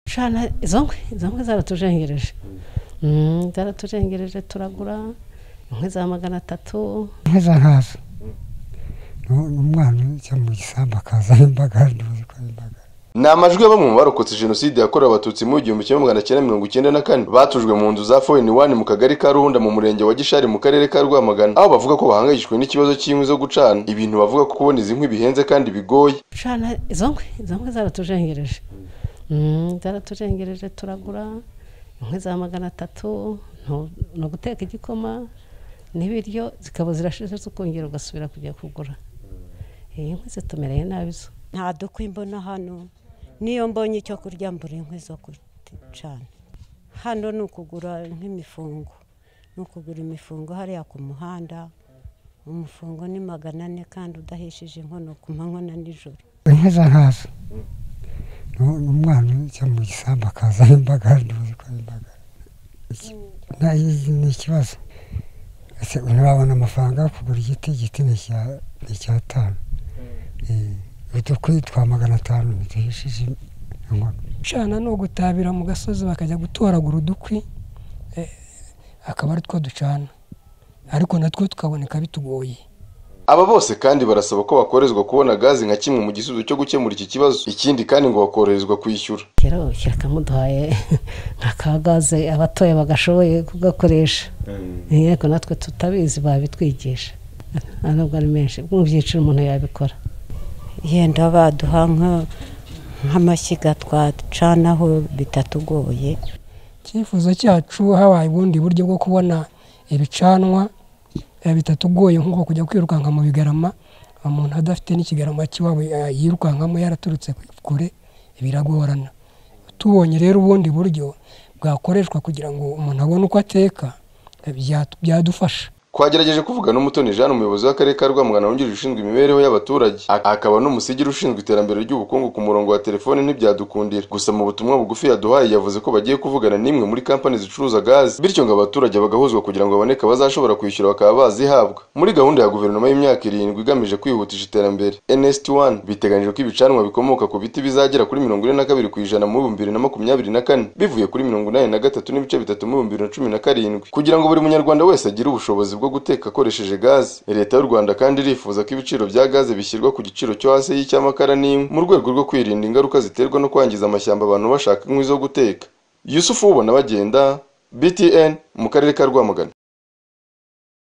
ushana izo nkwi izo nkwi zaratujengereje Mm, zaratujengereje turagura inkwi za magana atatu nk'izo nkazo umwana ujya mu gisambu akazana imbaga ntuzi ko ari imbaga ni amajwi ya bamwe mu barokotse jenoside yakorewe abatutsi mu igihumbi kimwe magana cyenda mirongo icyenda na kane batujwe mu nzu za foyini wani mu kagari ka runda mu murenge wa gishari mu karere ka rwamagana aho bavuga ko bahangayikishijwe n'ikibazo cy'inkwi zo gucana ibintu bavuga ko kubona izi nkwi bihenze kandi bigoye ushana izo nkwi izo nkwi zaratujengereje Mm, zaratujengereje turagura inkwi za magana atatu ntu- ni uguteka igikoma n'ibiryo zikaba zirashize zikongera ugasubira kujya kugura iyi nkwi zitumereye nabi zo nta dukwi mbona hano niyo mbonye icyo kurya mbura inkwi zo gucana hano ni ukugura nk'imifungo ni ukugura imifungo hariya ku muhanda umufungo ni magana ane kandi udahishije inkono ku manywa na nijoro nk'izo nkazo umwana ujya mu gisambu akazana imbaga ntuzi ko ari imbaga Iki- na- iyi ni ikibazo Ese ntiwabona amafaranga yo kugura igiti igiti ni icya- ni icyatanu udukwi twa magana atanu ntiduhishije inkono gucana ni ugutabira mu gasozi bakajya gutoragura udukwi eh, akaba ari two ducana ariko natwo tukaboneka bitugoye aba bose kandi barasaba ko bakorezwa kubona gazi nka kimwe mu gisubizo cyo gukemura iki kibazo ikindi kandi ngo bakoroherezwa kwishyura kera ubukira akamuduhaye nka ka gaze abatoya bagashoboye kugakoresha ariko natwe tutabizi babitwigisha ntabwo ari menshi mu byiciro umuntu yabikora yenda baduha nka- nk'amashyiga twacanaho bitatugoye icyifuzo cyacu habaye ubundi buryo bwo kubona ibicanwa eh, bitatugoye nk'uko kujya kwirukanka mu bigarama umuntu adafite n'ikigarama cy'iwabo eh, yirukankamo yaraturutse kure biragorana tubonye rero ubundi buryo bwakoreshwa kugira ngo umuntu abone uko ateka eh, bya- byadufasha twagerageje kuvuga n'umutoni jeanne umuyobozi w'akarere ka rwamagana wungirije ushinzwe imibereho y'abaturage Ak- akaba n'umusigiri ushinzwe iterambere ry'ubukungu ku murongo wa telefone ntibyadukundira gusa mu butumwa bugufi yaduhaye yavuze ko bagiye kuvugana n'imwe muri kampani zicuruza gazi bityo ngo abaturage bagahuzwa kugira ngo baboneke abazashobora kwishyura bakaba bazihabwa muri gahunda ya guverinoma y'imyaka irindwi igamije kwihutisha iterambere nsd one biteganyijwe ko ibicanwa bikomoka ku biti bizagera kuri mirongo ine na kabiri ku ijana mu bihumbi bibiri na makumyabiri na kane bivuye kuri mirongo inani na gatatu n'ibice bitatu mu bihumbi bibiri na cumi na karindwi kugira ngo buri munyarwanda wese agire ubushobozi bwo guteka akoresheje gaze leta y'u rwanda kandi irifuza ko ibiciro bya gaze bishyirwa ku giciro cyo hasi y'icy'amakara n'inkwi mu rwego rwo kwirinda ingaruka ziterwa no kwangiza amashyamba abantu bashaka inkwi zo guteka yusufu ubona bagenda btn mu karere ka rwamagana